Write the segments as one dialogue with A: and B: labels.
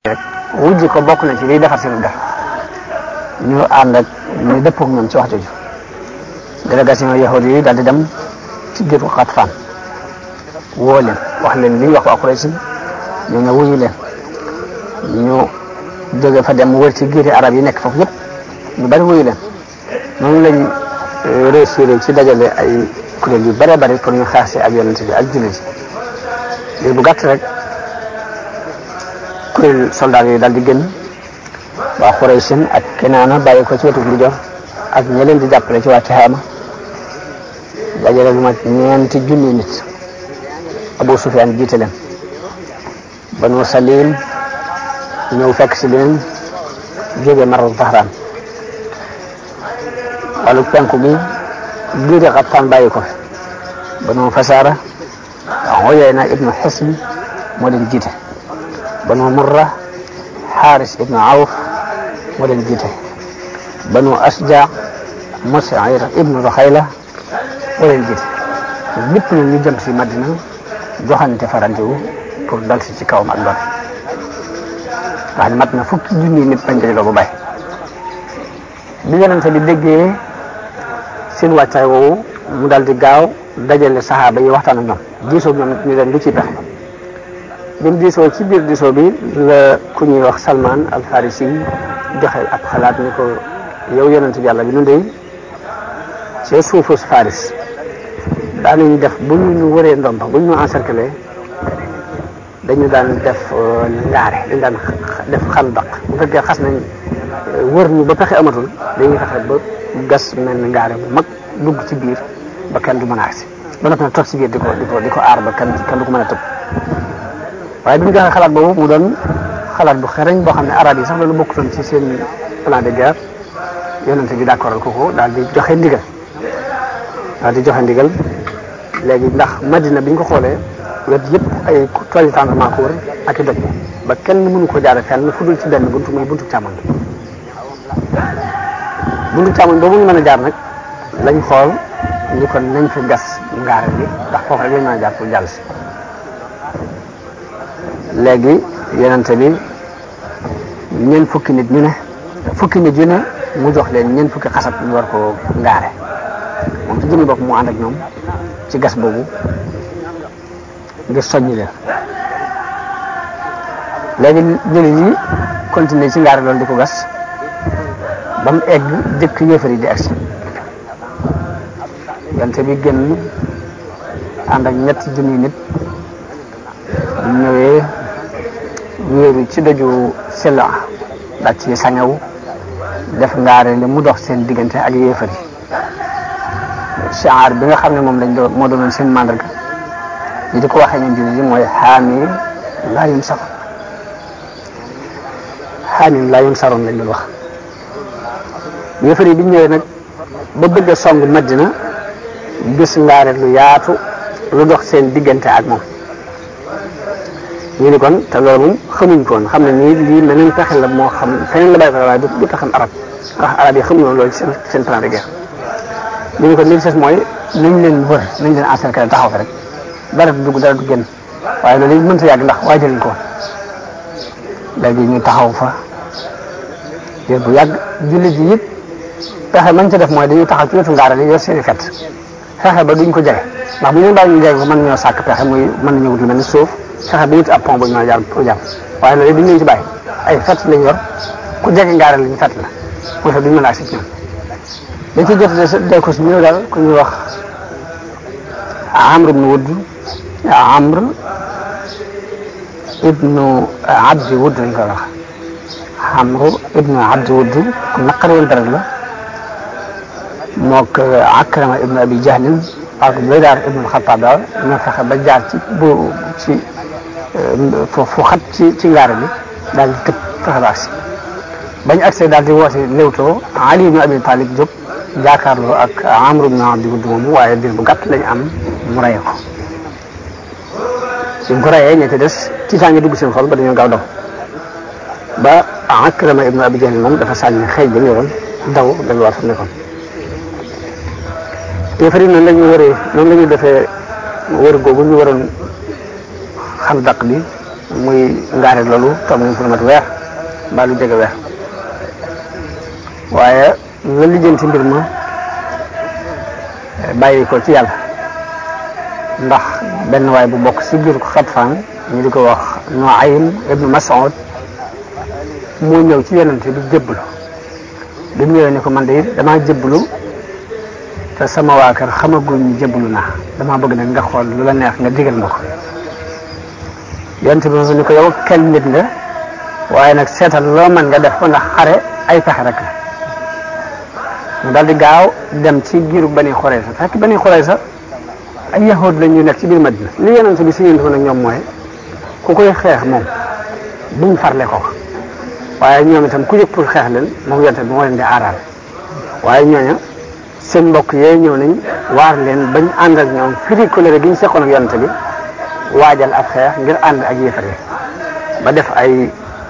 A: rek wujj ko bokk na ci liy defar seen def ñu ànd ak ñu dëppoo ak ñoom ci wax jooju délégation yahudi yi daal di dem ci biir Xatfaan woo leen wax leen li ñu wax waa Quraysh ñu ne wuyu leen ñu jóge fa dem wër ci giiri arab yi nekk foofu yëpp ñu bari wuyu leen noonu lañ réussir ci dajale ay kuréel yu bare bari pour ñu xaase ak yonent bi ak jullit yi bu gàtt rek kuréel soldat yi daal di génn waa Quraysin ak Kinaana bàyyi ko ci wetu Ndijoor ak ña leen di jàppale ci waa Tihaama dajale lu mat ñeenti junni nit Abu Sufyaan jiite leen Banu Salim ñëw fekk si leen jóge Maru Zahraan wàllu penku bi giiri Xatfaan bàyyi ko fi Banu Fasaara Uyayna ibnu Hisn moo leen jiite Banu Murra Xaaris ibnu Awf moo leen jiite Banu Asja Musayir ibnu Ruxayla moo leen jiite lépp nag ñu jëm si Madina joxante fa rendez-vous pour dal si ci kawam ak doole wax ne mat na fukki junni nit bañ dajaloo bu bay bi yonente bi déggee seen wàccaay woowu mu dal di gaaw dajale saxaaba yi waxtaan ak ñoom diisoo ñoom ñu leen lu ci pexe bi mu diisoo ci biir diisoo bi la ku ñuy wax Salman al Farisi joxe ab xalaat ni ko yow yonente bi yàlla bi nu dey ci suufu Faris daanañu def bu ñu wëree ndomba bu ñu encercler dañu daan def ngaare dañu daan def xandak bu fekkee xas nañ wër ñu ba pexe amatul dañuy fexe ba gas mel ni ngaare bu mag dugg ci biir ba kenn du mën a agsi ba noppi nag toog ci biir di ko di ko di ko aar ba kenn kenn du ko mën a tëb waaye bi ñu joxee xalaat boobu mu doon xalaat bu xereñ boo xam ne arab yi sax loolu bokkutoon ci seen plan de guerre yonente bi d'accordal ko ko daal di joxe ndigal daal di joxe ndigal léegi ndax madina bi ñu ko xoolee wet yëpp ay tooli tendement ko wër ak i doj ba kenn mënu ko jaare fenn fu dul ci benn buntu muy buntu càmmoñ buntu càmmoñ boobu ñu mën a jaar nag lañ xool ñu kon nañ fi gas ngaare bi ndax foofu rek lañ mën a jaar pour jàll si léegi yonente bi ñeent fukki nit ñu ne fukki nit yu ne mu jox leen ñeent fukki xasab ñu war ko ngaare moom ci jëmmi bopp mu ànd ak ñoom ci gas boobu ngir soññi leen léegi jullit yi continuer ci ngaare loolu di ko gas ba mu egg jëkk yéefar yi di agsi yonte bi génn ànd ak ñetti junni nit bu ñëwee wéeru ci doju sila daal ci sañaw def ngaare li mu dox seen diggante ak yéefar yi shaar bi nga xam ne moom lañ doon moo doonoon seen màndarga ñi di ko waxee ñun jullit yi mooy xaamim laa yun saroon xaamim laa yun saroon lañ doon wax yéefar yi bi ñëwee nag ba bëgg a song Madina gis ngaare lu yaatu lu dox seen diggante ak moom ñu ni kon te loolu moom xamuñ ko woon xam ne nii lii meneen pexe la moo xam feneen la bàyyi ko waaye du taxam arab ndax arab yi xamuñ woon loolu ci seen seen plan de guerre ñu ni kon li des mooy nañ leen wër nañ leen encercler taxaw fi rek dara du dugg dara du génn waaye loolu it mënta yàgg ndax waajaluñ ko woon léegi ñu taxaw fa diir bu yàgg jullit yi it pexe mañ ca def mooy dañuy taxaw ci wetu ngaara li yor seen i fet fexe ba duñ ko jege ndax bu ñu bàyyi ñu jege ko mën nañoo sàkk pexe muy mën nañu wut lu mel ni suuf fexe ba wut ab pont bu ñu mën a jaar pour jàpp waaye loolu duñ leen ci bàyyi ay fet lañ yor ku jege ngaara li ñu fet la mooy tax duñ mën a agsi ci ñoom dañ ci jot de ko si ñëw daal ku ñuy wax Amr ibnu Wudd Amr ibnu Abdi Wudd lañ koy wax Amr ibnu Abdi Wudd ku naqari woon dara la mook Akrama ibnu Abi Jahlin ak Baydaar ibnu Xattaab daal ñoo fexe ba jaar ci bu ci fu xat ci ci ngaare bi daal di tëb fexe ba agsi bañ agsee daal di woote léwtoo Ali ibnu Abi Talib jóg jaakaarloo ak Amr ibn Abdi Wudd moomu waaye biir bu gàtt lañu am mu rey ko suñ ko reyee ña ca des tiitaange dugg seen xol ba dañoo gaaw daw ba Akrama ibn Abi Jahl moom dafa sànni xëy ba mu yoroon daw delluwaat fa nekkoon yéefar yi noonu la ñu wëree noonu la ñu defee wër googu ñu waroon xandaq bi muy ngaare loolu toog nañ fa lu mat weer mbaa lu jege weer waaye nga lijjanti mbir ma bàyyi ko ci yàlla ndax benn waay bu bokk si biir Xatfaan ñu di ko wax Nuaym ibnu Mas'ud moo ñëw ci yonente bi jébbalu bi mu ñëwee ne ko man de damaa jébbalu te sama waa kër xamaguñ jébbalu naa damaa bëgg nag nga xool lu la neex nga digal ma ko yonente bi moom ni ko yow kenn nit nga waaye nag seetal loo mën nga def ko ndax xare ay pexe rek la mu daal di gaaw dem ci giiru Bani Xurayza fekk Bani Xurayza ay yahud la ñu nekk ci biir Madina li yonente bi si yéntu nag ñoom mooy ku koy xeex moom buñ farle ko waaye ñoom itam ku jóg pour xeex leen moom yonente bi moo leen di aaraal waaye ñooña seen mbokk yee ñëw nañ waar leen bañ ànd ak ñoom firi colère gi ñu seqoon ak yonente bi waajal ab xeex ngir ànd ak yéefar yi ba def ay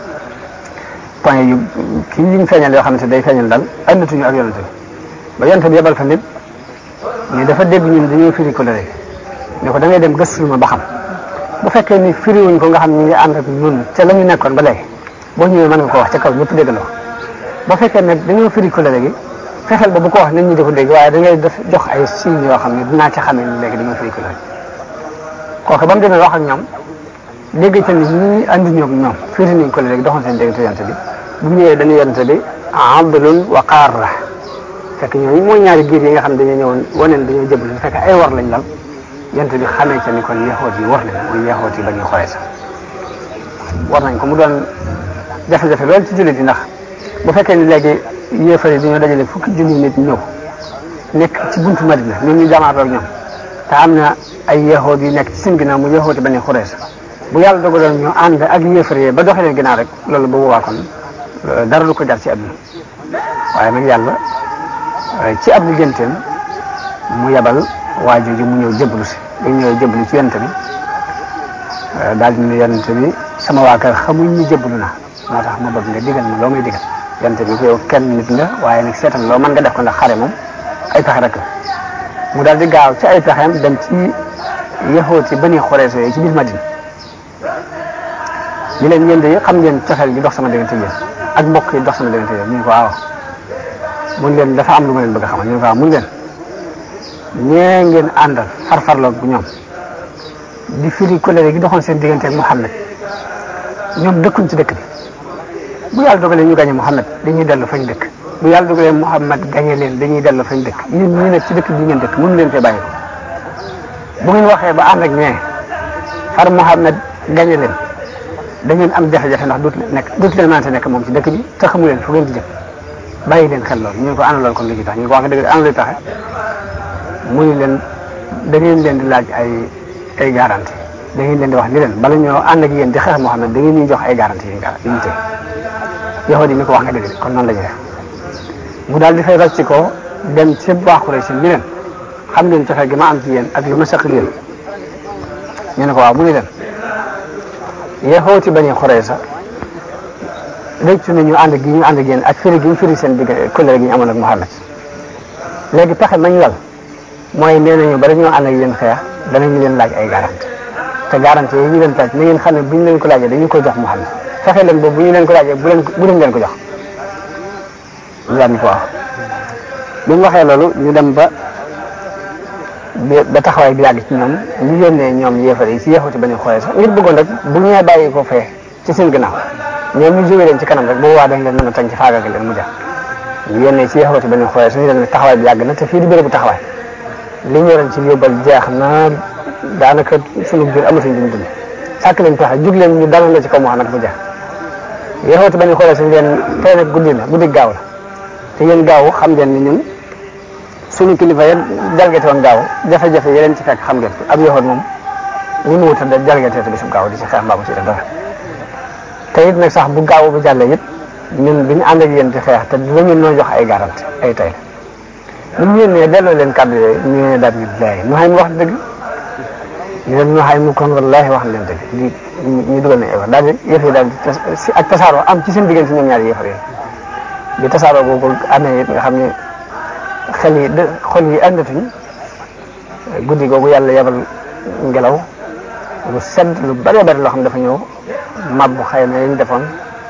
A: point yu kii yuñ feeñal yoo xamante day feeñal daal àndatuñu ak yonente bi ba yonente bi yebal fa nit mais dafa dégg ñun dañoo firi colère ne ko da ngay dem gëstul ma ba xam bu fekkee ni firiwuñ ko nga xam ñu ngi ànd ak ñun te la ñu nekkoon ba léegi boo ñëwee mën nga ko wax ca kaw ñëpp déggandoo ba fekkee nag dañoo firi colère gi fexeel ba bu ko wax nit ñi di ko dégg waaye da ngay def jox ay signes yoo xam ne dinaa ca xamee ni léegi dañoo firi colère kooku ba mu demee wax ak ñoom dégg ca ni ñi andi ñoom ñoom firi nañ colère gi doxoon seen diggante yonente bi bu ñu ñëwee dañu yonente bi abdulun wa qaarra fekk ñooñu mooy ñaari giir yi nga xam ne dañoo ñëwoon waneen dañoo jëblu fekk ay war lañ lal yonente bi xamee ca ni kon yaxoot yi war nañ muy yaxoot yi ba ñuy xoolee sax war nañ ko mu doon jafe-jafe loolu ci jullit yi ndax bu fekkee ni léegi yéefar yi dañoo dajale fukki junni nit ñëw nekk ci buntu Madina ñoom ñu jamaatoo ak ñoom te am na ay yaxoot yu nekk ci seen ginnaaw mu yaxooti ba ñuy xoolee sax bu yàlla dogaloon ñu ànd ak yéefar yi ba doxee leen ginnaaw rek loolu ba boobaa kon dara lu ko jar ci àdduna waaye nag yàlla ci ab ligganteem mu yebal waa jooju mu ñëw jëblu si ba ñëwee jëblu ci yonente bi daal di ne yonente bi sama waa kër xamuñ ñu jëblu na moo tax ma bëgg nga digal ma loo may digal yonente bi ko yow kenn nit nga waaye nag seetal loo mën nga def ko ndax xare moom ay pexe rek la mu daal di gaaw ci ay pexeem dem ci yaxoot yi bani xoreeso yi ci biir Madina ñu leen yéen de xam ngeen cofeel gi dox sama diggante yéen ak mbokk yi dox sama diggante yéen ñu ne ko waaw mun leen dafa am lu ma leen bëgg a xamal ñu ne ko waaw mun leen ñee ngeen àndal farfarloog bu ñoom di firi colère gi doxoon seen diggante ak Muhammad ñoom dëkkuñ ci dëkk bi bu yàlla dogalee ñu gañe Muhammad dañuy dellu fañ dëkk bu yàlla dogalee Muhammad gañe leen dañuy dellu fañ dëkk yéen ñii nag ci dëkk bi ngeen dëkk mënu leen fee bàyyi ko bu ngeen waxee ba ànd ak ñee far Muhammad gañe leen da ngeen am jafe-jafe ndax dootu leen nekk dootu leen mënante nekk moom ci dëkk bi te xamu leen fu ngeen di jëm bàyyi leen xel loolu ñu ne ko ana loolu kon lu ci tax ñu ko wax dëgg ana luy taxe mu ni leen da ngeen leen di laaj ay ay garantie da ngeen leen di wax ni leen bala ñoo ànd ak yéen di xeex Muhammad da ngeen ñuy jox ay garantie yi nga yu ñu tey yow di ni ko wax nga dëgg de kon noonu la ñuy def mu daal di fay rocc ko dem ci waa Quraysh ni leen xam ngeen cofeel gi ma am ci yéen ak lu ma saq yéen ñu ne ko waaw mu ni leen yeexooti bañu Quraysh sax réccu nañu ànd gi ñu ànd ak yéen ak firi gi ñu firi seen digg kóllëre gi ñu amoon ak Muhammad léegi pexe mañ lal mooy nee nañu bala ñoo ànd ak yéen xeex danañu leen laaj ay garantie te garantie yi ñu leen taaj na ngeen xam ne bu ñu leen ko laajee dañu koy jox Muhammad fexe leen boobu bu ñu leen ko laajee bu leen bu leen leen ko jox ñu daal ni ko wax bi mu waxee loolu ñu dem ba ba taxawaay bi yàgg ci ñoom ñu yónnee ñoom yéefar yi ci yeexuti bañu xoolee sax ngir bëggoon rek bu ñu bàyyi ko fee ci seen gannaaw ñoom ñu jógee leen ci kanam rek bu boobaa dañ leen mën a tañ ci faagaagal leen mu jax ñu yónnee ci yeexuti bañu xoolee suñu leen taxawaay bi yàgg na te fii di bérébu taxawaay li ñu yoroon ci yóbbal jeex na daanaka sunu biir amatuñ duñ dund sàkk leen pexe jug leen ñu dalal la ci kaw Muhammad mu jeex yeexuti bañu xoolee suñu leen tey nag guddi la guddi gaaw la te yéen gaaw xam ngeen ni ñun sunu kilifa yéen jalgate woon gaaw jafe-jafe yi leen ci fekk xam ngeen ab yoxoon moom ñu mu wutal da jalgate te bisub gaaw di ci xeex mbaa mu ci def dara te it nag sax bu gaaw bu jàllee it ñun bi ñu ànd ak yéen di xeex te la ngeen noo jox ay garante ay tay la ñu yéen ne delloo leen kàddu yooyu ñu ne daal ñu laay mu xay mu wax dëgg ñu leen mu xay mu kon wallaahi wax leen dëgg di ñu dugal na effort daal di yëf yi daal di ak tasaaroo am ci seen diggante ñoom ñaari yëfar yi bi tasaaroo boobu amee it nga xam ne xel yi de xol yi àndatuñ guddi googu yàlla yebal ngelaw lu sedd lu bëree bëri loo xam dafa ñëw mabbu xëy na yañ defoon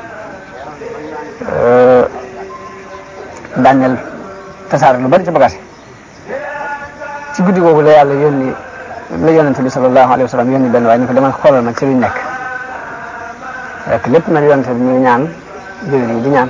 A: daaneel tasaare lu bari ci bagage ci guddi googu la yàlla yónni la yonente bi sallallahu alayhi wa sallam yónni benn waaye ni ko demal xoolal ma ci luñ nekk rek lépp nag yonente bi muy ñaan jullit yi di ñaan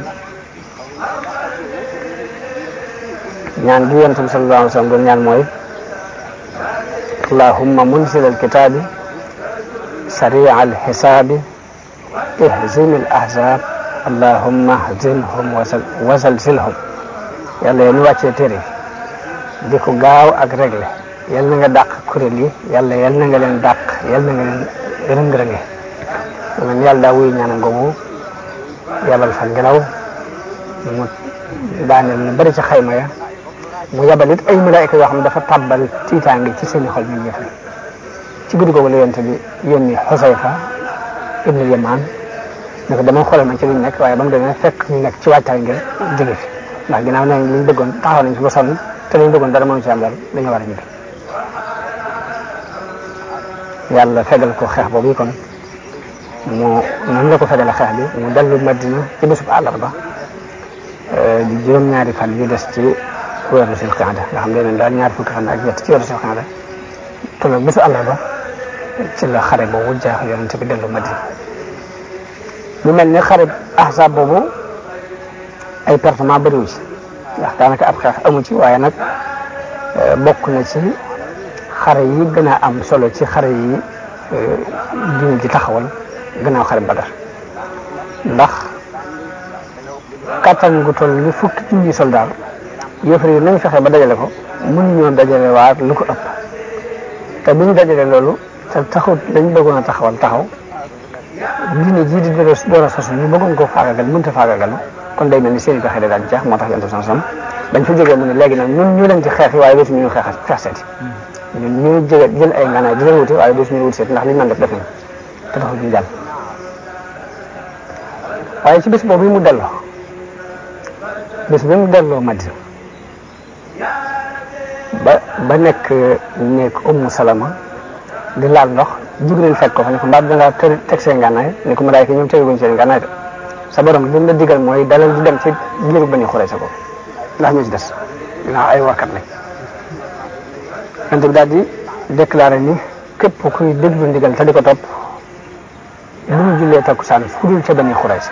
A: ñaan gi yonente bi sallallahu alayhi wa sallam doon ñaan mooy allahumma munzil alkitabi سريع الحساب اهزم الأحزاب اللهم اهزمهم وزلزلهم yàlla yéen wàccee téere di ko gaaw ak réglé yal na nga dàq kuréel yi yàlla yal na nga leen dàq yal na nga leen rëng-rënge man yàlla daa wuy ñaanam googu yabal fa ngelaw mu daaneel lu bari ci xayma ya mu yabal it ay malaayika yoo xam ne dafa tàbbal tiitaange ci seeni xol ñu ñëfe ci guddi googu la yonte bi yónni Xusayfa ibnu Yamaan ne ko dama xoolal ma ci luñ nekk waaye ba mu demee fekk ñu nekk ci waajtaay ngir jóge fi ndax ginnaaw ne liñ bëggoon taxaw nañ fi ba sonn te liñ bëggoon dara mënu ci am dara dañoo war a ñibbi yàlla fegal ko xeex boobu kon mu noonu la ko fegale xeex bi mu dellu Madina ci bésub àllarba di juróom-ñaari fan yu des ci weeru sil qaada nga xam ne daal ñaari fukki fan ak ñett ci weeru sil qaada tolloog bésu àllarba ci la xare boobu jaax yonente bi dellu Madina mu mel ni xare ahzab boobu ay pertement bëriwu ci ndax daanaka ab xeex amu ci waaye nag bokk na ci xare yi gën a am solo ci xare yi diine ji taxawal gannaaw xare Badar ndax kattan gu toll ni fukki junni soldaar yëfar yi nañ fexe ba dajale ko mënuñoo dajale waar lu ko ëpp te bu ñu dajalee loolu te taxut dañ bëggoon a taxawal taxaw diine jii di door a door a sosu ñu bëggoon ko faagagal mënut a faagagal kon day mel ni seen i pexe da daan jeex moo tax yonent bi sam bañ fa jógee mu ne léegi nag ñun ñu leen ci xeex yi waaye dootuñu ñu xeex xeex seeti ñun ñu jóge jël ay nganaay di leen wuti waaye dootuñu wuti seeti ndax li ñu mën def def nañ te taxul ñu jàll waaye ci bés boobu mu delloo bés bi mu delloo Madina ba ba nekk nekk Ummu Salama di laal ndox Jibril fekk ko fa ne ko mbaa dangaa teg seen ngànnaay ne ko malaayka ñoom teguñ seen ngànnaay de sa borom li mu la digal mooy dalal di dem ci giiru Bani Xurayza ko ndax ñoo ci des dinaa ay wakkat lañ yonent bi daal di déclaré ni képp kuy déglu ndigal te di ko topp lu mu jullee takkusaan fudul ca Bani Xurayza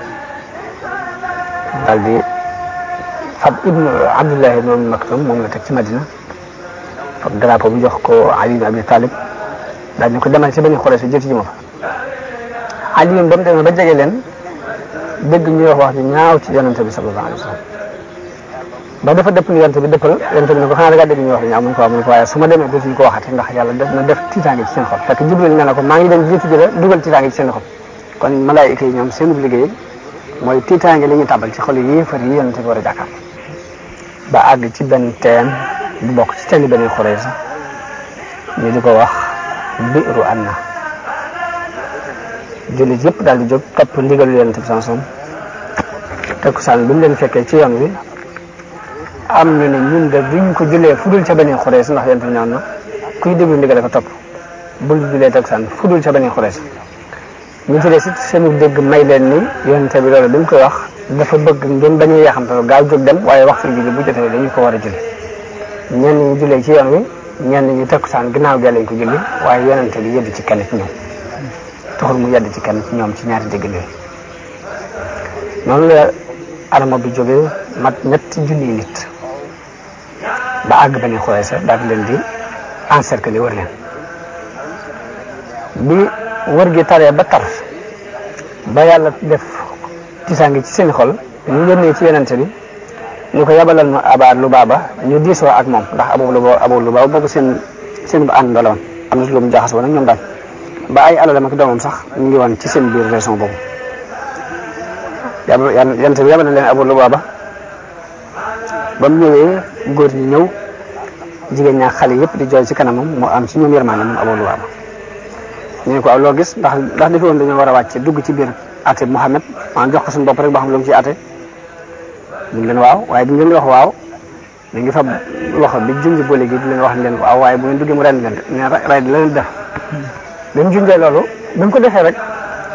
A: daal di fab ibnu Abdullahi ibnu Maktum moom la teg ci Madina fab drapeau bi jox ko Ali ibn Abi Talib daal di ko demal ci Bani Xurayza jëti ji ma fa Ali ba mu demee ba jege leen dégg ñuy wax wax ju ñaaw ci yonente bi sallallahu alayhi wa sallam ba dafa dëpp ni yonente bi dëppal yonente bi ne ko xanaa da ngaa dégg ñuy wax ju ñaaw mu ne ko waaw mu ne ko waaye su ma demee dootuñu ko waxati ndax yàlla def na def tiitaange ci seen xol fekk Jibril nee na ko maa ngi dem jiitu ji la dugal tiitaange ci seen xol kon malaayika yi ñoom seen liggéey mooy tiitaange li ñuy tàbbal ci xol yi yéefar yi yonente bi war a jàkkaar ba àgg ci benn teen bu bokk ci teeni Bani Xurayza ñu di ko wax biiru anna jullit yëpp daal di jóg topp ndigalu yonente bi sansom takkusaan bi mu leen fekkee ci yoon wi am ñu ne ñun de duñ ko jullee fudul ca Bani Xurayza ndax yonente bi ñaan na kuy déglu ndigal ko topp bul jullee takkusaan fudul ca Bani Xurayza ñu ci des it seenu dégg may leen ni yonente bi loolu bi mu koy wax dafa bëgg ngeen bañ a yeexamte gaaw jóg dem waaye waxtu julli bu jotee dañu ko war a julli ñenn ñi jullee ci yoon wi ñenn ñi takkusaan ginnaaw gi lañ ko julli waaye yonente bi yedd ci kenn ci ñoom taxul mu yedd ci kenn ci ñoom ci ñaari dégg yooyu noonu la arama bi jógee mat ñetti junniy nit ba àgg Bani Xurayza daal di leen di encercler wër leen bi wër gi taree ba tar ba yàlla def tisaangi ci seen xol ñu yónnee ci yonente bi ñu ko yabalal ma Aba Lubaaba ñu diisoo ak moom ndax Abu Lubaaba Abu Lubaaba boobu seen seen ba ànd la woon am na lu mu jaxasoo nag ñoom daal ba ay alalam ak doomam sax ñu ngi woon ci seen biir région boobu yàlla yonente bi yabal na leen Abu Lubaaba ba mu ñëwee góor ñi ñëw jigéen ñaa xale yëpp di jooy ci kanamam mu am ci ñoom yërmaane moom Abu Lubaaba ñu ne ko aw loo gis ndax ndax defe woon dañoo war a wàcce dugg ci biir ate Muhammad maanaam jox ko suñu bopp rek boo xam lu mu ci ate ñu ngi leen waaw waaye bi ñu leen di wax waaw mi ngi fab loxo bi junj boole gi di leen wax leen waaw waaye bu ngeen duggee mu ren leen ne ray di leen def bi mu junjee loolu bi mu ko defee rek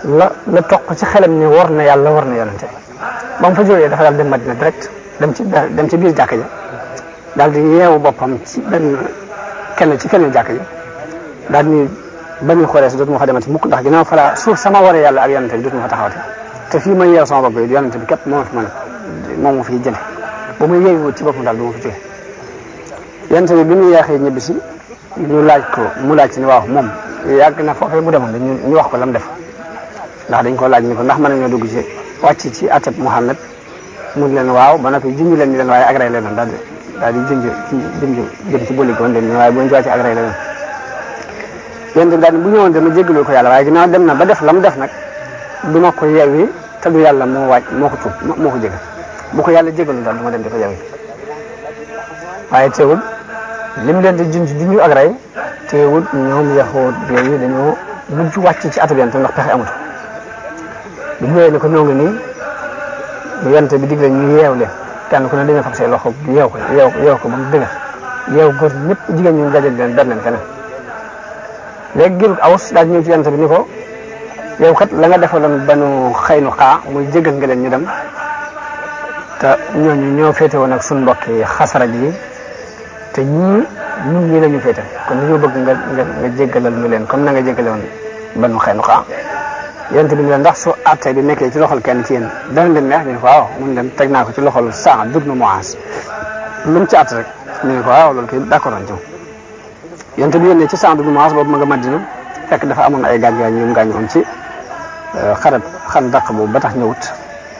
A: la la toq ci xelam ni war na yàlla war na yonente ba mu fa jógee dafa daal dem Madina direct dem ci dem ci biir jàkka ja daal di yeewu boppam ci benn kenn ci kenn jàkka ja daal ni bani xoolee si dootuma fa demati mukk ndax ginnaaw fala suuf sama waree yàlla ak yonente bi dootuma fa taxawate te fii may yeew sama bopp yi yonente bi képp moo fi mën moom moo fi jële ba muy yeewu ci boppam daal du ma fi jóge yonente bi bi ñu yeexee ñibbi si ñu laaj ko mu laaj ci ni waaw moom yàgg na foofee mu demoon dañu ñu wax ko lam def ndax dañ ko laaj ni ko ndax mën nañoo dugg ci wàcc ci atab Muhammad mu leen waaw ba noppi junj leen ni leen waaye agray leen daal di daal di junj junj jëm ci bëli goon leen waaye bu ñu wàcc agray leen yéen daal bu ñëwoon dama jéggaloo ko yàlla waaye ginnaaw dem na ba def la mu def nag du ma ko yeewi te du yàlla moo wàcc moo ko tuub moo ko jégal bu ko yàlla jégalu daal du ma dem di ko yeewi waaye teewul lim leen di junj junj ak rey teewul ñoom yaxoot yooyu dañoo mujj wàcc ci atab yonte ndax pexe amut bu ñëwee ne ko ñoo ngi nii yonte bi digle ñu yeew leen kenn ku ne dañoo fab say loxo yeew ko yeew yeew ko ba mu dëgër yeew góor ñëpp jigéen ñu dajal leen ber leen feneen léegi giru awus daal ñëw ci yonte bi ni ko yow kat la nga defaloon banu xëynu xaa muy jégal nga leen ñu dem te ñooñu ñoo féete woon ak suñ mbokki xasaraj yi te ñii ñun ñii la ñu féete kon dañoo bëgg nga nga nga jéggalal ñu leen comme na nga jéggale woon banu xëynu xaa yonte bi ni leen ndax su àtte bi nekkee ci loxol kenn ci yéen dana leen neex ñu ne ko waaw mun leen teg naa ko ci loxol saa dugg na moas lu mu ci àtt rek ñu ne ko waaw loolu kay d'accord nañ ci yonte bi yónnee ci saa dugg na moas boobu ma nga Madina fekk dafa amoon ay gaañ-gaañ yu mu gaañoon ci xarab xan daq boobu ba tax ñëwut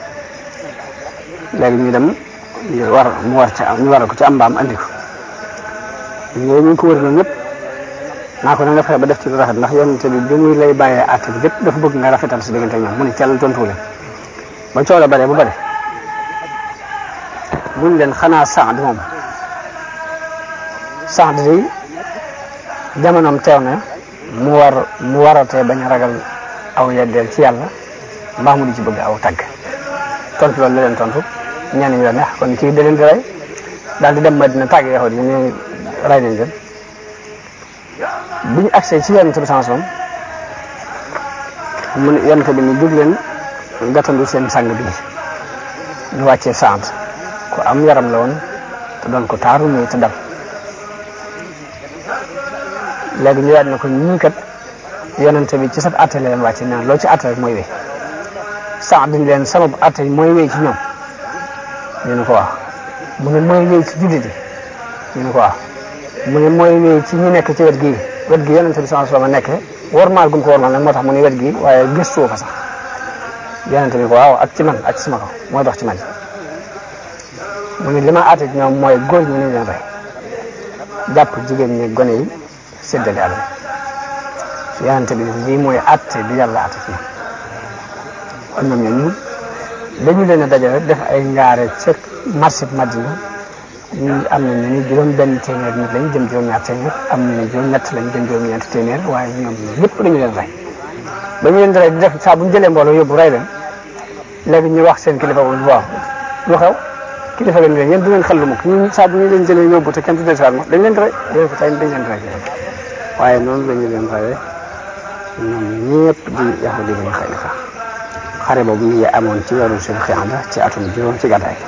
A: léegi ñu dem war mu war ci ñu waral ko ci am mbaam andi ko ñooñu ñu ngi ko wër noonu ñëpp naa ko na nga fexe ba def ci lu rafet ndax yonente bi bi muy lay bàyyee àtte bi lépp dafa bëgg nga rafetal si diggante ñoom mu ne cell tontu leen ba coow la bare bu bare buñ leen xanaa Saad moom Saad day jamonoom teew na mu war mu waratee bañ a ragal aw yeddeel ci yàlla mbaa mu di ci bëgg aw tagg tontu loolu la leen tontu ñenn ñi la neex kon kii da leen di rey daal di dem Madina tàgg yaxoot yi ñu rey nañ leen bi ñu agsee ci yonent bi sansom mu ne yonent bi ni jóg leen gàttandu seen sang bi ñu wàccee sant ku am yaram la woon te doon ko taaru muy te dal léegi ñu daal ne ko ñii kat yonent bi ci sab atte la leen wàcce naan loo ci atte rek mooy wéy sant dañ leen sabab atte mooy wéy ci ñoom ñu ne ko wax mu ne mooy wéy ci jullit yi ñu ne ko wax mu ne mooy wéy ci ñi nekk ci wet gii wet gi yonente bi sallallahu alayhi wasallam nekk warmaal gum ko warmaal nag moo tax mu ne wet gi waaye gëstuwoo fa sax yonente bi ko waaw ak ci man ak ci sama kaw mooy dox ci man mu ne li ma àtte ci ñoom mooy góor ñi nañ leen rey jàpp jigéen ñi gone yi séddale àll yonente bi lii mooy àtte bi yàlla àtte ci kon ñoom ñooñu dañu leen a dajale def ay ngaare ca marché Madina ñu am na ñu ni juróom benn téeméer nit lañ jëm juróom ñaar téeméer am na ñu juróom ñett lañ jëm juróom ñeent téeméer waaye ñoom ñëpp dañu leen rey ba ñu leen di rey di def saa bu ñu jëlee mbooloo yóbbu rey leen léegi ñu wax seen kilifa bu waaw lu xew kilifa ga ni leen yéen du ngeen xel lu mukk ñu saa bu ñu leen jëlee yóbbu te kenn du dellusiwaat ma dañ leen di rey yéen ko tey dañ leen di rey waaye noonu la ñu leen reyee ñoom ñëpp di yahudi lañu xëy na xare boobu ñu ngi amoon ci weeru suñu xiyaanda ci atum juróom ci gàddaay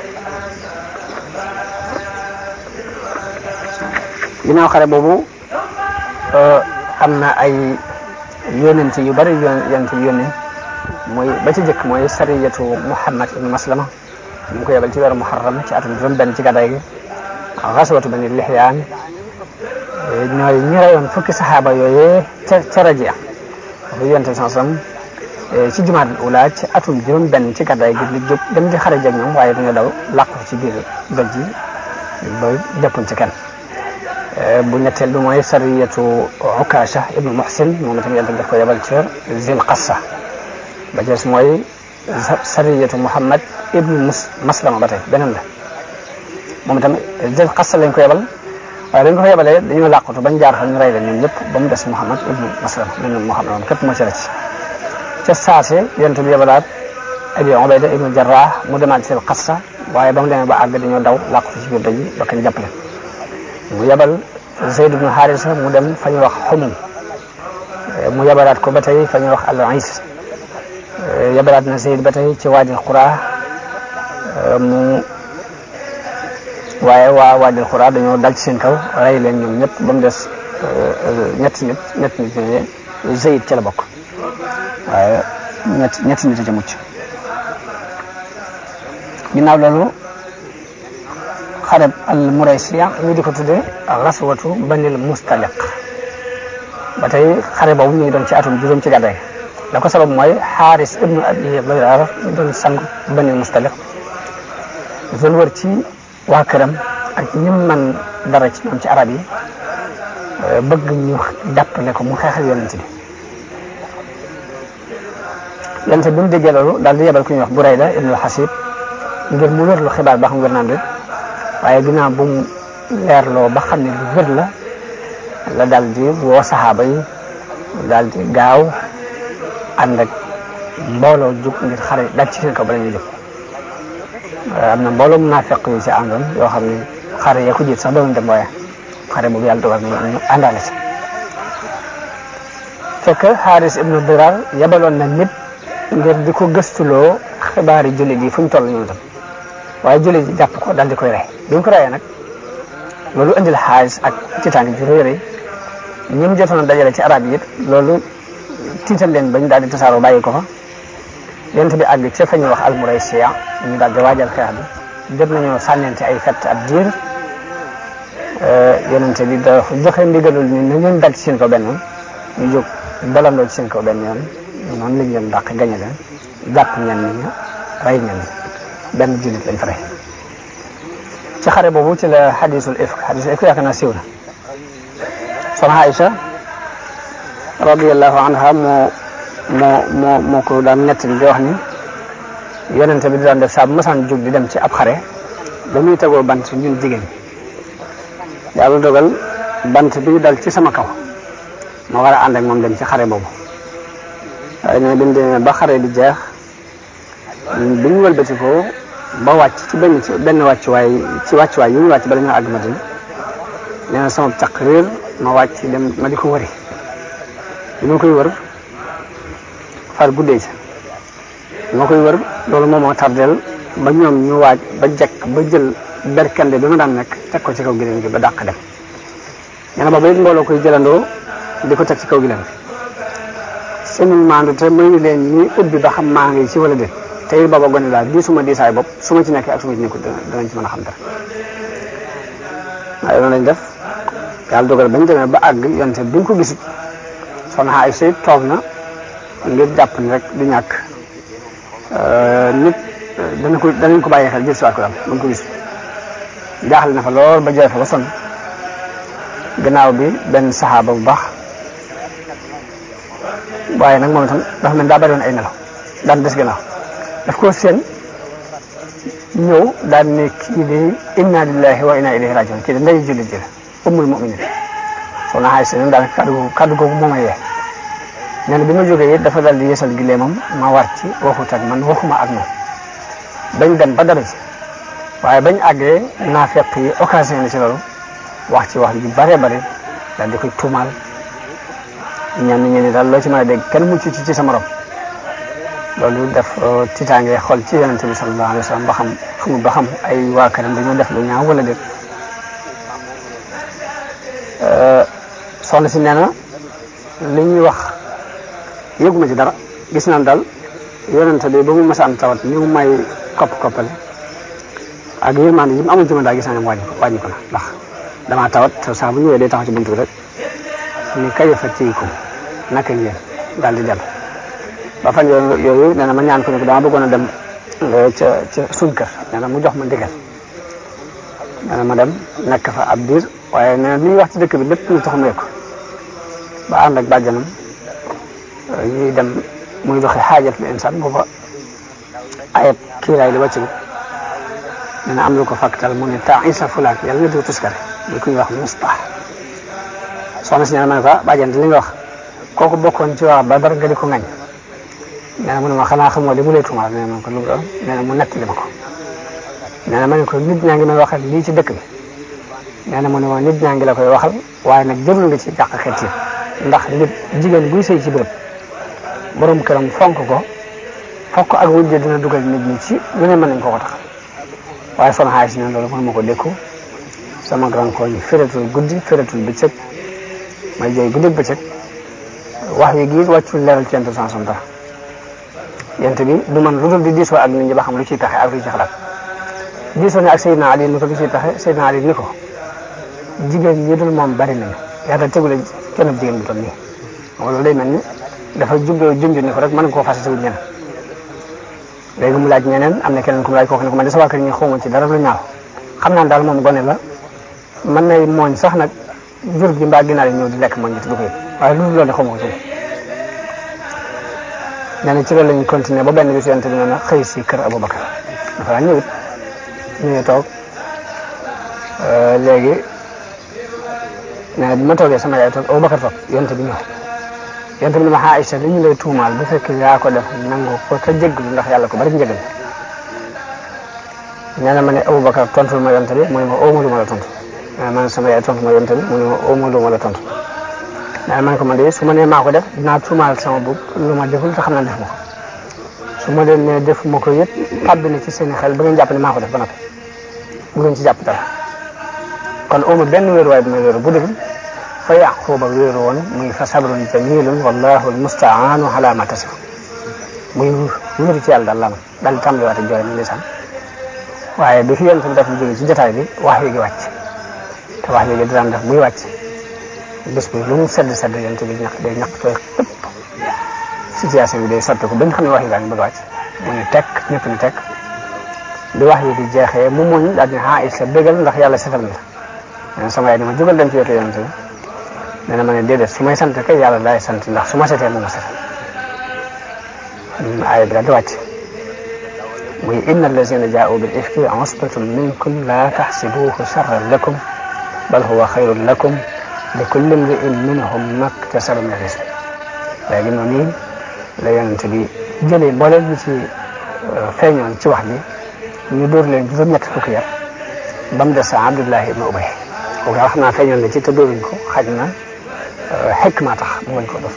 A: ginnaaw xare boobu am na ay yónent yu bari yónent yu yónne mooy ba ci jëkk mooy sariyatu Muhammad ibn Maslama ñu ngi ko yebal ci weeru Muharram ci atum juróom benn ci gàddaay gi xaswatu bani Lihyaan ñooy ñi reyoon fukki saxaaba yooyee ca ca Rajia bu yonent bi sallam ci jumaadul ula ci atum juróom benn ci gàddaay gi li jóg dem di xare jag ñoom waaye dañoo daw làqu ci biir doj yi ba jàppuñ ci kenn bu ñetteel bi mooy sariyatu Ukasha ibnu Muhsin moom itam yàlla daf ko yebal ca Zil Qassa ba jees mooy sariyatu Muhammad ibnu Maslama ba tey beneen la moom itam Zil Qassa lañ ko yebal waaye dañ ko fa yebalee dañoo làqatu bañ jaar fa ñu rey leen ñoom ñëpp ba mu des Muhammad ibnu Maslama benn Muhammad moom képp moo ci rëcc ca saase yonent bi yebalaat Abi Ubayda ibnu Jarrah mu demaat Zil Qassa waaye ba mu demee ba àgg dañoo daw làqatu ci biir doj yi ba kañ jàpp leen mu yebal Zayd ibn Harisa mu dem fa ñuy wax xumum mu yebalaat ko ba tey fa ñuy wax al is yabalaat na Zayd ba tey ci waadil xuraa mu waaye waa waadil xuraa dañoo dal ci seen kaw rey leen ñoom ñëpp ba mu des ñetti nit ñetti nit ñooñu Zayd ca la bokk waaye ñetti ñetti nit a ca mucc ginnaaw loolu xareb al muraysiya ñu di ko tuddee raswatu banil mustaliq ba tey xare boobu ñu ngi doon ci atum juróom ci gàddaay la ko sabab mooy xaaris ibnu abi bayrar ñu doon sang banil mustaliq doon wër ci waa këram ak ñim man dara ci ñoom ci arab yi bëgg ñu jàppale ko mu xeexal yonent bi yonent bi mu déggee loolu daal di yebal ku ñuy wax Burayda ibnul Xasib ngir mu wér lu xibaar ba xam wér naan waaye ginnaaw bu mu leerloo ba xam ne lu wér la la daal di woo saxaaba yi daal di gaaw ànd ak mbooloo jug ngir xare daj ci seen kaw bala ñuy jóg am na mbooloo munaafiq yu ci àndoon yoo xam ne xare ya ko jiit sax doon dem waaye xare boobu yàlla dogal na ñu àndaale ci fekk Xaaris ibnu Dirar yabaloon na nit ngir di ko gëstuloo xibaari jullit yi fu ñu toll ñoom tam waaye jullit yi jàpp ko daal di koy rey bi ñu ko reyee nag loolu indil xaalis ak tiitaange ju rëy rëy ñi mu jotoon a dajale ci arab yi it loolu tiital leen bañ daal di tasaaroo bàyyi ko fa yonent bi àgg ca fa ñuy wax almuraysiya ñu daal di waajal xeex bi jot nañoo sànnente ay fett ab diir yonent bi da joxe ndigalul ni na ngeen dal ci seen kaw benn yoon ñu jóg dalandoo ci seen kaw benn yoon noonu lañ leen dàq gañe leen jàpp ñenn ñi rey ñenn ñi benn jullit lañ fa rey ci xare boobu ci la xadisul ifk xadisul ifk yaakaar naa siiw na soxna Aïcha radiallahu anha moo moo moo moo ko daan nettali di wax ni yonente bi di daan def saa bu masaan jóg di dem ci ab xare ba muy tegoo bant ñun jigéen ñi yàlla dogal bant bi dal ci sama kaw ma war a ànd ak moom dem ci xare boobu waaye ne bi ñu demee ba xare bi jeex bi ñu wëlbati ko ba wàcc ci benn ci benn wàccuwaay ci wàccuwaay yi ñu wàcc ba dañoo àgg Madina nee na sama caq réer ma wàcc dem ma di ko wëri bi ma koy wër far guddee ci bi ma koy wër loolu moom moo tardeel ba ñoom ñu waaj ba jekk ba jël berkande bi ma daan nekk teg ko ci kaw gileem gi ba dàq dem nee na booba it mbooloo koy jëlandoo di ko teg ci kaw gileem gi seen maandu te may ni leen ñuy ubbi ba xam maa ngi ci wala déet te it booba gone laa diisuma diisaay bopp su ma ci nekkee ak su ma ci nekkul danañ ci mën a xam dara waaye loolu lañ def yàlla dogal bañ demee ba àgg yonte bi ñu ko gisut soxna Aysa toog na ngir jàpp ni rek du ñàkk nit dana ko danañ ko bàyyi xel jël si waat ko daal ba ko gisut jaaxle na fa lool ba jooy fa ba sonn gannaaw bi benn saxaaba bu baax waaye nag moom itam dafa mel daa bari woon ay nelaw daan des gannaaw daf ko seen ñëw daan ne kii de inna lillahi wa inna ilayhi rajiun kii de nday jullit ji la ummul muminin soxna Aysa nag daal kaddu googu kaddu googu moo ma yee nee na bi ma jógee it dafa dal di yeesal gileemam ma war ci waxut ak man waxuma ak moom bañ dem ba dara ci waaye bañ àggee naafeq yi occasion na ci loolu wax ci wax ju bare bare daal di koy tuumaal ñenn ñi ni daal loo ci mën a dégg kenn mucc ci ci sa morom loolu def tiitaange xol ci yonente bi sallallahu alayhi wa sallam ba xam xamul ba xam ay waa këram dañoo def lu ñaaw wala déet soxna si nee na li ñuy wax yëguma ci dara gis naan daal yonente bi ba mu masaan tawat ni mu may kopp koppale ak yërmande yi mu amoon ci man daal gis naa ne wàññi ko wàññi ko na ndax damaa tawat saa bu ñëwee day taxaw ci buntu bi rek ni kayafa tiikum naka ngeen daal di dem ba fan yooyu nee na ma ñaan ko ne ko dama bëggoon a dem ca ca suñ kër nee na mu jox ma ndigal nee na ma dem nekk fa ab diir waaye nee na li ñuy wax ci dëkk bi lépp ñu tax mu ko ba ànd ak bàjjanam ñuy dem muy doxi xaajat li insaan booba ayat kiiraay li wàcc nee na am lu ko fàktal mu ne temps isa fulaak yàlla nga dugg tuskare li kuy wax mustah soxna si nee na ma ne ko bàjjan li nga wax kooku bokkoon ci waa ba dara nga di ko ngañ nee na mu ne ma xanaa xamoo li mu lay tuumaal nee na ko lu doon nee na mu nettali ma ko nee na ma ne ko nit ñaa ngi may waxal lii ci dëkk bi nee na mu ne ma nit ñaa ngi la koy waxal waaye nag jërul nga ci jàq xeet yi ndax nit jigéen buy sëy ci béréb borom këram fonk ko fokk ak wujje dina dugal nit ñi ci lu ne mën nañ ko ko tax waaye son xaalis si ne loolu mënuma ko dékku sama grand koñ fératul guddi fératul bëccëg may jooy guddi bëccëg wax wi gii wàccul leeral ci yentu sansom dara yent bi du man lu dul di diisoo ak nit ñi ba xam lu ciy taxe ak lu ci xalaat diisoo ne ak Seydina Ali ni ko lu ciy taxe Seydina Ali ni ko jigéen ñi dul moom bari nañu yàlla tegule kenn bu jigéen bu toll nii loolu day mel ni dafa jubloo junj ni ko rek mën nga koo fas si wut ñeneen léegi mu laaj ñeneen am na keneen ku mu laaj kooku ne ko man de sa waa kër ñi xawma ci dara lu ñaaw xam naa daal moom gone la mën nay mooñ sax nag jur gi mbaa ginaar yi ñëw di lekk mooñ bi te du ko yëg waaye loolu loolu xawma ko ci nee na ci loolu la ñu continué ba benn bis yonte bi nee na xëy si kër Aboubacar dafa daan ñëwit ñëwee toog léegi nee na bi ma toogee sama yaay toog Aboubacar toog yonte bi ñëw yonte bi ne ma Aïcha li ñu lay tuumaal bu fekkee yaa ko def nangu ko te jéggalu ndax yàlla ko bari njëgal nee na ma ne Aboubacar tontul ma yonte bi mu ne ma ooma lu ma la tontu nee na man sama yaay tontu ma yonte bi mu ne ma ooma lu ma la tontu nee na man ko man de su ma nee maa ko def dinaa tuumaal sama bopp lu ma deful te xam naa def ma ko su ma leen nee def ma ko yëpp tàbbi na ci seen i xel ba ngeen jàpp ne maa ko def ba noppi bu ngeen ci jàpp dara kon ooma benn wéeruwaay bi may wéeru bu dul fa yaquba wéeru woon muy fa sabrun jamilun wallahu almustaanu ala ma tasif muy wéeru ci yàlla daal la man daal di tàmbaliwaate jooy na ndeysaan waaye bi fi yonent bi def jóge ci jotaay bi wax yi gi wàcc te wax yi gi daan def buy wàcc bés bi lu mu sedd sedd yonent bi ñaq day ñaq tooy xëpp situation bi day sotti ko ba nga xam ne wax yi gaa ngi bëgg a wàcc mu ne tekk ñëpp ni tekk bi wax yi di jeexee mu muñ daal di Aïcha bégal ndax yàlla setal na la sama yaay ni ma jógal dem ci wetu yonent bi nee na ma ne déedéet su may sant kay yàlla laay sant ndax su ma setee mu ma setal aaya bi daal di wàcc muy inna allazina jaa'u bil ifki usbatun minkum la taxsibuhu charran lakum bal huwa xayrun lakum li kulli imri'in minhum maktasaba min al-ism léegi noonu la yonent bi jëlee mbooleem ñu ci feeñoon ci wax bi ñu dóor leen juróom-ñett fukki yar ba mu des Abdullahi ibn Ubay kooku wax naa feeñoon na ci te dóoruñ ko xaj na xikma tax mu bañ ko def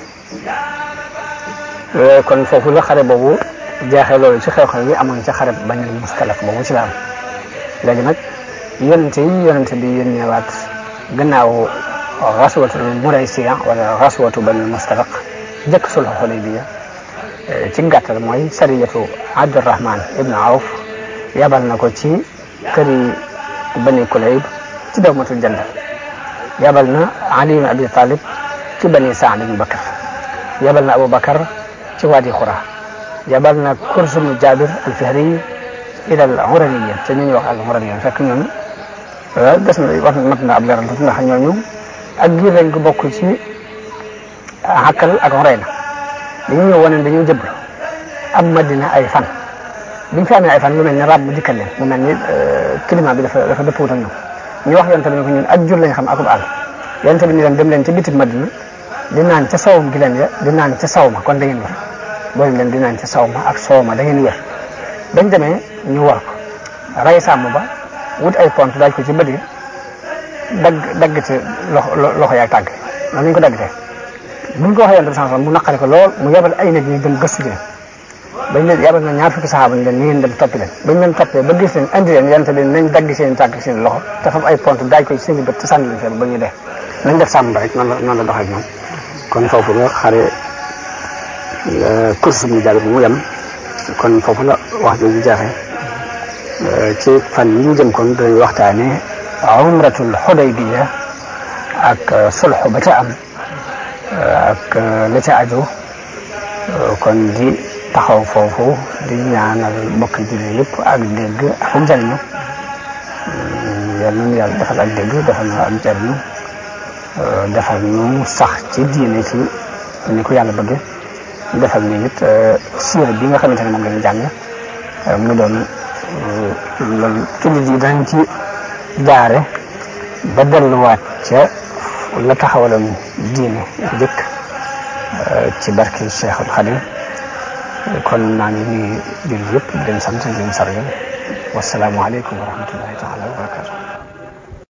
A: kon foofu la xare boobu jeexee loolu ci xew-xew yi amoon ci xare bañul mustalaf boobu ci la am léegi nag yonente yi yonente bi yónneewaat gannaaw raswatul muraysiya wala raswatu bañul mustalaq jëkk sulhu xudaybiya ci gàttal mooy sariyatu abdurahman ibnu awf yabal na ko ci këri bani kulayb ci dawmatul jandal yabal na ali ibn abi talib ci bani saad ibn bakar yabal na abou bakar ci waadi xura yabal na kursum jabir alfihri ila al uraniya te ñu ñuy wax al uraniya fekk ñoom des na wax mat na ab leeral tuuti ndax ñooñu ak giir lañ ko bokk ci xakkal ak xoreyna dañu ñëw wane dañoo jëblu am madina ay fan biñ fi amee ay fan lu mel ni rab mu dikkal leen mu mel ni climat bi dafa dafa dëppwut ak ñoom ñu wax yonte bi ne ko ñun ak jur lañ xam akub àll yonte bi ni leen dem leen ca bitib madina di naan ca sawum gi leen ya di naan ca saw ma kon da ngeen wér boo leen di naan ca saw ma ak soow ma da ngeen wér bañ demee ñu war ko ray sàmm ba wut ay pont daaj ko ci bët yi dagg dagg ci loxo loxo yaag tànk noonu lañ ko dagg te buñ ko waxee yonte bi sanson mu naqari ko lool mu yebal ay nit ñu dem gëstu ji leen bañ leen yabal na ñaar fukki saxaaba ñu leen ni ngeen dem toppi leen bañ leen toppee ba gis leen andi leen yonte bi nañ dagg seen tànk seen loxo te fam ay pont daaj ko ci seen i bët te sànni leen fee ba ñu dee nañ def sàmm ba rek noonu la noonu la doxee ak ñoom kon foofu la xare course bi ñu jàll bi mu yem kon foofu la wax jooju jeexee ci fan yi ñu jëm kon dañuy waxtaane umratul xudaybiya ak sulxu ba ca am ak la ca aju kon di taxaw foofu di ñaanal mbokk jullit yëpp ak dégg ak njariñu yal nañu yàlla defal ak dégg defal na ak njariñu defal ñu sax ci diine ci ni ko yàlla bëgge defal ñu it siira bi nga xamante ne moom la ñu jàng mu doon loolu jullit yi dañ ci jaare ba delluwaat ca la taxawaloon diine jëkk ci barke Cheikhul Khadim kon naa ngi nuyu jullit yëpp di leen sant di leen sargal wasalaamualeykum wa rahmatullahi taala wa barakatu